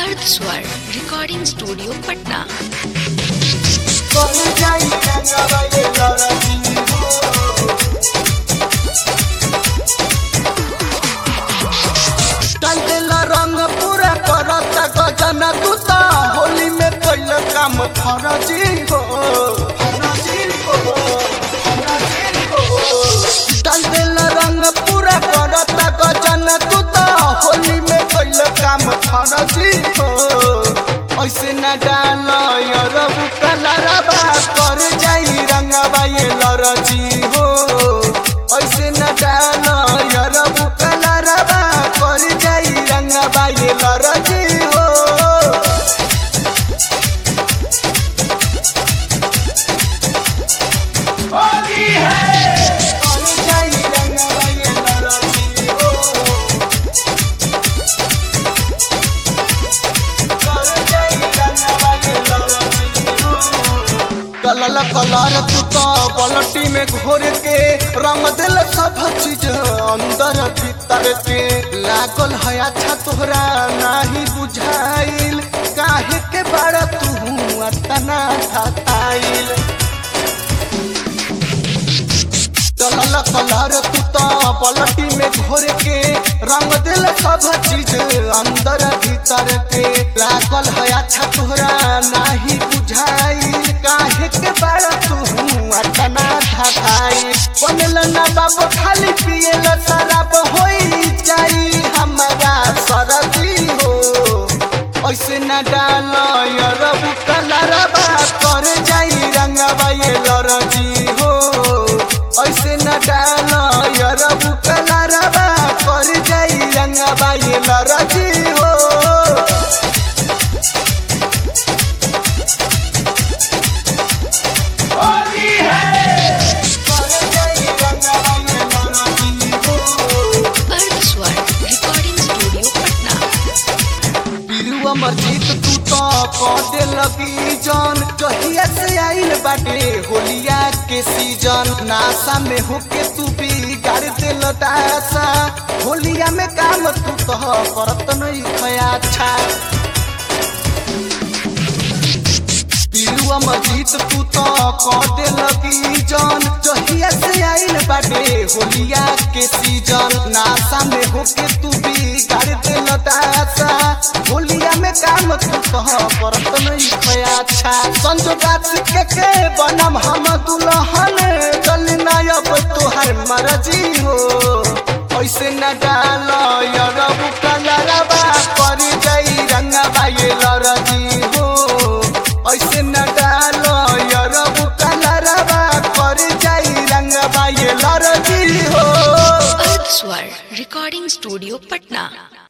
अर्थ स्वर recording studio Patna कर जाई रंगवा ये लड़की हो डाल देला रंग पूरा करत गजन तू त होली में कैल काम फरजी हो फरजी हो फरजी हो डाल देला रंग पूरा करत गजन तू त होली में कैल काम फरजी हो ऐसे न डाल यरब कलरबा कर जाई रंगबा ये लरजी हो ऐसे न डाल यरब कलरबा कर जाई रंगबा ये लरजी हो कर जाई रंगबा ये लरजी हो कलल कलर तू तो पलटी में घोर के रंग दिल सब चीज अंदर भीतर के लागल है अच्छा तोहरा नाही बुझाइल काहे के बड़ा तू अतना थाताइल कलल कलर तू तो पलटी में घोर के रंग दिल सब चीज अंदर भीतर के लागल है अच्छा तोहरा नाही बुझाई काहे के बड़ा तू अटना थाई बनल ना बाबू खाली पियल शराब होई जाई हमारा सरदी हो ऐसे न डाल यरब कलरबा कर जाई रंगबा ये लरजी हो ऐसे न डाल यरब कलरबा कर जाई रंगबा ये लरजी हो कर जाई रंगबा ये लरजी हो अर्थ स्वर रिकॉर्डिंग स्टूडियो पटना बिरुआ मस्जिद तू तो कदे लगी जान कहिया से आइल बाटे होलिया के सीजन नासा में होके तू भी गाड़ दिल दासा होलिया में काम तू तो करत नहीं खया अच्छा बिरुआ मस्जिद तू तो कदे लगी जान जहिया से आइल बाटे होलिया के सीजन नासा में होके तू भी गाड़ दिल दासा होलिया में काम तू कह करत नहीं खया अच्छा संजोगात के के बनम हम दुल्हन चल ना अब तोहर मर्जी हो ऐसे न डाल यरब कलरबा कर जाई रंगबा ये लरजी हो ऐसे न डाल यरब कलरबा कर जाई रंगबा ये लरजी हो अर्थ स्वर रिकॉर्डिंग स्टूडियो पटना